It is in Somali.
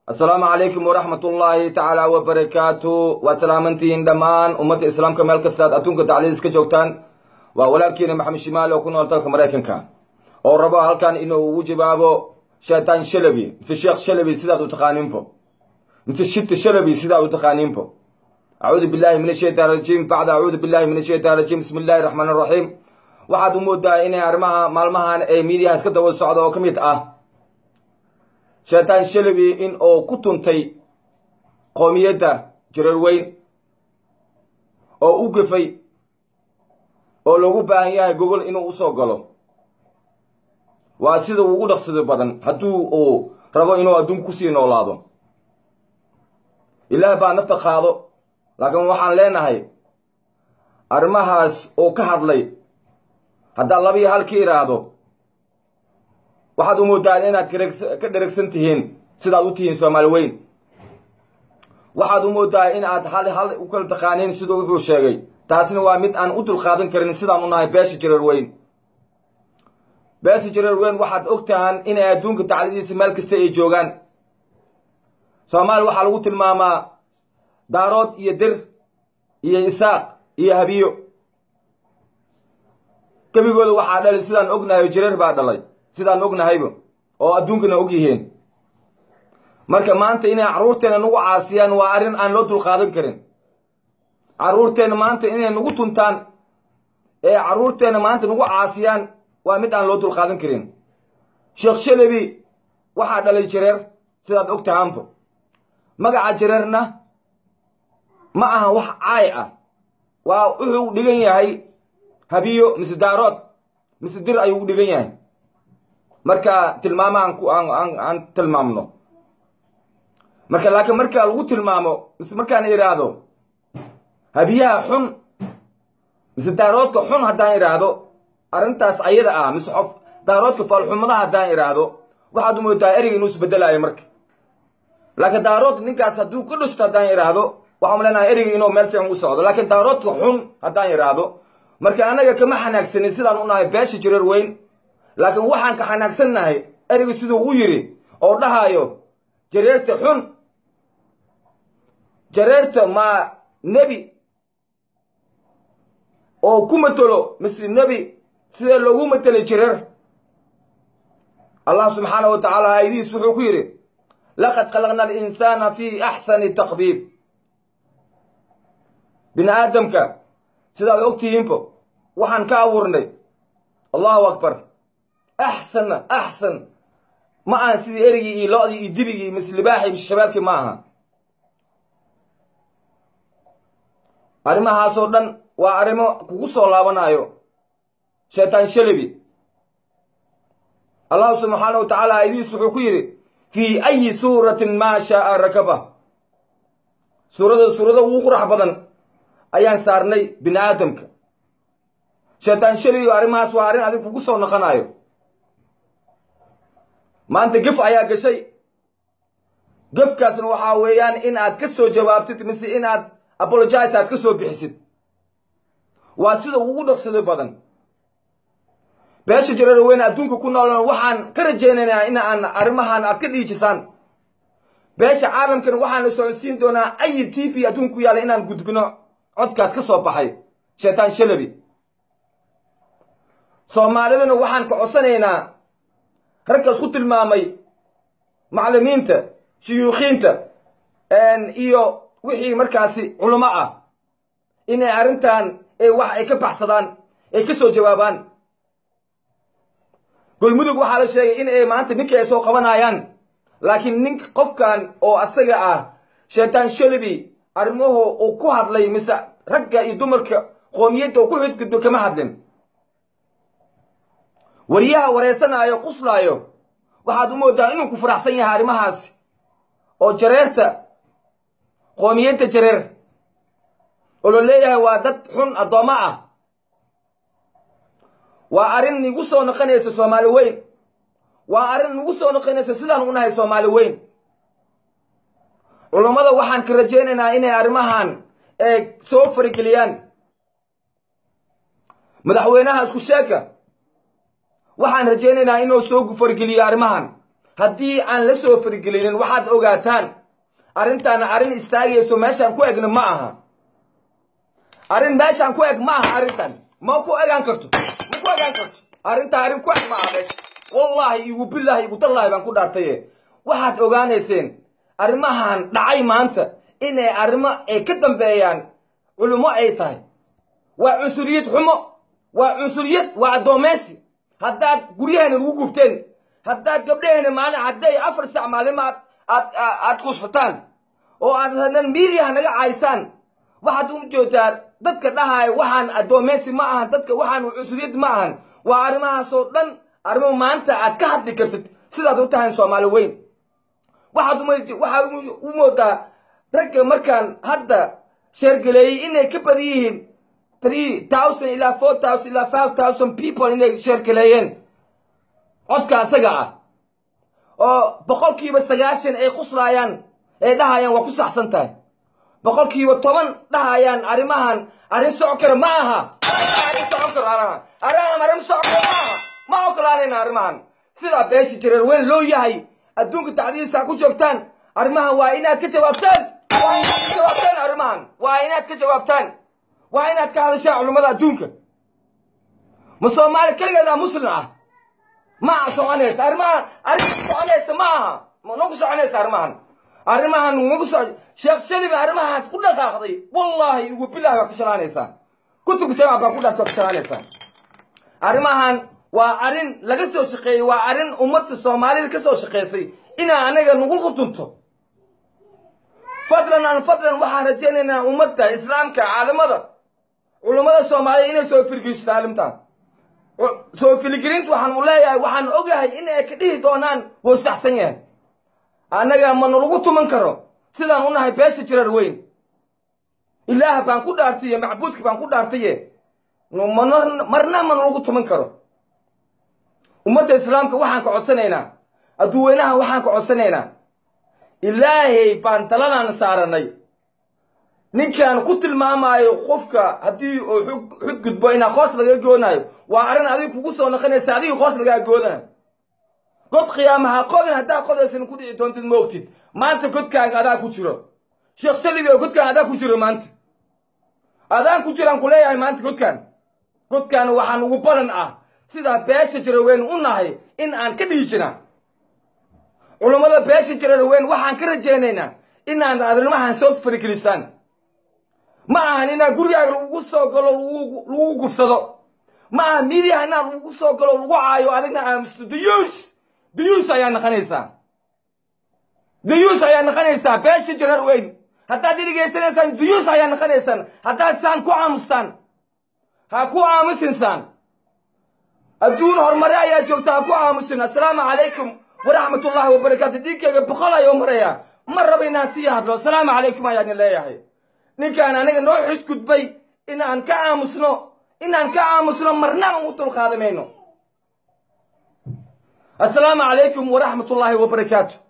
assalaamu calaykum waraxmat ullaahi tacaala wabarakaatu waa salaamantihiin dhammaan ummadda islaamka meel kastaad adduunka tacliis ka joogtaan waa walaalkiina maxamed shimaali oo ku nool dalka maraykanka oo rabo halkan inuu ugu jawaabo shaytaan shalabi mise sheekh shalabi sidaad u taqaaniinbo mise shita shalabi sidaad u taqaaniinbo acuudu billahi min ashaytaan rajiim bacda acuudu billahi min ashaytaan rajiim bismi illahi raxmaan raxiim waxaad u moodaa inay arrimaha maalmahan ee miidiyaha iska daba socda oo ka mid ah shaytaan shalabi in uu ku tuntay qoomiyadda jareerweyn oo u gafay oo loogu baahan yahay gogol inuu usoo galo waa sida ugu dhaqsado badan hadduu uu rabo inuu adduunka kusii noolaado ilaah baa nafta qaado laakiin waxaan leenahay arrimahaas uu ka hadlay haddaad laba iyo hal ka idhaahdo waxaad u moodaan inaad ka dheragsan tihiin sidaad u tihiin soomaali weyn waxaad u moodaa in aad hal hal u kala taqaaniin siduu wuxuu sheegay taasina waa mid aan u dulqaadan karin sidaan u nahay beesha jareer weyn beesha jareer weyn waxaad og tahaan inay adduunka taclidiisa meel kasta ay joogaan soomaali waxaa lagu tilmaamaa daarood iyo dir iyo isaaq iyo habiyo gebigooda waxaa dhalay sidaan ognahay jareer baa dhalay sidaan ognahayba oo adduunkana og yihiin marka maanta inay carruurteenna nagu caasiyaan waa arrin aan loo dulqaadan karin carruurteenna maanta inay nagu tuntaan ee carruurteenna maanta nagu caasiyaan waa mid aan loo dulqaadan karin sheekh shalabi waxaa dhalay jareer sidaad og tahaanba magaca jareerna ma aha wax caay ah waa wuxuu dhigan yahay habiyo mise daarood mise dir ayuu u dhigan yahay marka tilmaamo aan tilmaamno marka laakiin marka lagu tilmaamo mise markaan idhaahdo habiyaha xun mise daaroodka xun haddaan idhaahdo arrintaas ayada ah mise xof daaroodka faalxumadaha haddaan idhaahdo waxaad u moodaa ereyga inuu isbedelaayo marka laakiin daarood ninkaas hadduu ka dhusto haddaan idhaahdo waxaan leenahay ereyga inuu meel fiican u socdo laakiin daaroodka xun haddaan idhaahdo marka annaga kama xanaagsanin sidaan u nahay beesha jareer weyn laakiin waxaan ka xanaagsannahay ereyga siduu u yidhi oo dhahaayo jareerta xun jareerta maa nebi oo ku matelo mise nebi sidee loogu matelay jareer allah subxaanahu wa tacaala aayadihiis wuxuu ku yidhi laqad khalaqna alinsaana fii axsani taqbiib bini aadamka sidaad ogtihiinbo waxaan ka abuurnay allahu akbar axsanna axsan ma ahan sidii erigii iyo lo-dii iyo dibigii mise libaaxii mise shabaalkii ma aha arrimahaasoo dhan waa arrimo kugu soo laabanayo shaytaan shalabi allahu subxaana wa tacaala ayadiis wuxuu ku yidhi fii ayi suuratin maa shaaa rakaba suurada suurada ugu qurax badan ayaan saarnay bini aadamka shaytaan shalabi arrimahaas waa arrin adig kugu soo noqonayo maanta gef ayaa gashay gefkaasna waxaa weeyaan in aad ka soo jawaabtid mise in aad apologize aad ka soo bixisid waa sida ugu dhaqsado badan beesha jareer weyne adduunka ku noolna waxaan ka rajaynaynaa in aan arrimahan aad ka dhiijisaan beesha caalamkana waxaana socodsiin doonaa ayi t v adduunka ku yaalla inaan gudbino codkaas ka soo baxay shaytaan shalabi soomaalidana waxaan ka codsanaynaa ragkaas ku tilmaamay macallimiinta shuyuukhiinta iyo wixii markaasi culamo ah inay arrintan wax ay ka baxsadaan ay ka soo jawaabaan golmudug waxaa la sheegay in ay maanta ninkii ay soo qabanayaan laakiin nin qofkan oo asaga ah shaytaan shalabi arrimuhu uu ku hadlay mise ragga iyo dumarka qoomiyadda uu ku xidgudbo kama hadlin wariyaha wareysanaayo quslaayo waxaad u moodaa inuu ku faraxsan yahay arrimahaasi oo jareerta qoomiyadda jareer oo la leeyahay waa dad xun addoommo ah waa arrin nigu soo noqonaysa soomaali weyn waa arrin nagu soo noqonaysa sidaan u nahay soomaali weyn culummada waxaan ka rajaynaynaa inay arrimahan ee soo farigeliyaan madaxweynaha isku sheeka waxaan rajaynaynaa inuu soo fargeliyo arrimahan haddii aan la soo farigelinin waxaad ogaataan arrintaana arrin istaagayso meeshaan ku egna ma aha arrin meeshaan ku eg ma aha arrintan ma ku egaan karto ma ku egaan karto arrintaa arrin ku eg ma aha meesha wallaahi igu billaahi igu dallaahi baan ku dhaartaye waxaad ogaanayseen arrimahan dhacay maanta inay arrimo ay ka dambeeyaan culummo ay tahay waa cunsuriyad xumo waa cunsuriyad waa addoomaysi haddaad guryaheena lagu gubteen haddaad gabdhaheena maalin hadday afar sac maalimo aad aad aad kuusfataan oo aad hadan miidiyaha naga caysaan waxaad u joogtaa dadka dhahaya waxaan addoomaysi ma ahan dadka waxaan cunsuriyad ma ahan waa arrimahaasoo dhan arrimo maanta aad ka hadli kartid sidaad u tahay soomaali weyn waxaad waxaad u moodaa ragga markaan hadda sheergaleeyey inay ka badan yihiin three thousand ilaa four thousand ilaa five thousand people inay sheergaleeyeen codka asaga ah oo boqolkiiba sagaashan ay quslaayaan ay dhahayaan waa ku saxsan tahay boqolkiiba toban dhahayaan arrimahan arrin socon kara ma aha arrin socon karo arrimahan arrimahan arrin socon karo ma aha ma ogolaanayna arrimahan sidaa beesha jireer weyn loo yahay adduunka tacdiisa ku joogtaan arrimahan waa inaad ka jawaabtaan waa inaad ka jawaabtaan arrimahan waa inaad ka jawaabtaan waa inaad ka hadashaan culummada adduunka ma soomaali keligeedaa muslim ah ma soconaysa arrimahan arrin soconaysa ma aha nagu soconaysa arrimahan arrimahan nagu so sheekh shalibi arrimahan ku dhaqaaqday wallaahi igu bilahi waa ka shalaanaysaa kutubka jamac baa ku dhaarta waa ka shalaanaysaa arrimahan waa arrin laga soo shaqeeyey waa arrin ummadda soomaalida ka soo shaqeysay inaa anaga nagu khutunto fadlan an fadlan waxaan rajaynaynaa ummadda islaamka caalamada culummada soomaalida inay soo firgeysto arrintan soo filigelintu waxaan u leeyahay waxaan ogahay in ay ka dhihi doonaan wuu saxsan yahay annaga ma nalagu tuman karo sidaan u nahay beesha jirar weyn ilaah baan ku dhaartaye macbuudka baan ku dhaartaye marna ma nalagu tuman karo ummadda islaamka waxaan ka codsanaynaa adduuweynaha waxaan ka codsanaynaa ilaahay baan taladan saaranay ninkaan ku tilmaamaayo qofka haddii uu xug gudbo inaa qoorta laga goonaayo waa arrin adiga kugu soo noqonaysa adiga qoorta lagaa goodanayo god khiyaamaha qodin haddaa qodaysan ku dhici doontid ma ogtid maanta godkaaga adaa ku jiro sheekh salibi oo godkaan adaa ku jiro maanta adaan ku jiraan ku leeyahay maanta godkaan godkaan waxaan ugu balan ah sidaa beesha jiraweyn u nahay in aan ka dhihi jirna culummada beesha jiraweyn waxaan ka rajaynaynaa inaan arrimahan soo farigelisaan ma ahan inaan gurigaaga lagu soo galo lagu gufsado ma aha midiyaha inaan lagu soo galo lagu caayo adigna aamusto dayuus dayuus ayaa naqanaysaa dayuus ayaa naqanaysaa beesha jirar weyn haddaad idhigaysanaysaan dayuus ayaa naqanaysaan haddaad saan ku aamustaan ha ku aamusinsaan adduun horumare ayaa joogta ha ku aamusin assalaamu calaykum waraxmat ullaahi wabarakaatu dhiiggayga boqol ayuu maraya ma raba inaan sii hadlo assalaamu calaykum ayaan leeyahay ninkaan aniga noo xidgudbay inaan ka aamusno inaan ka aamusno marnaba u dulqaadamayno assalaamu calaykum waraxmat ullaahi wabarakaatu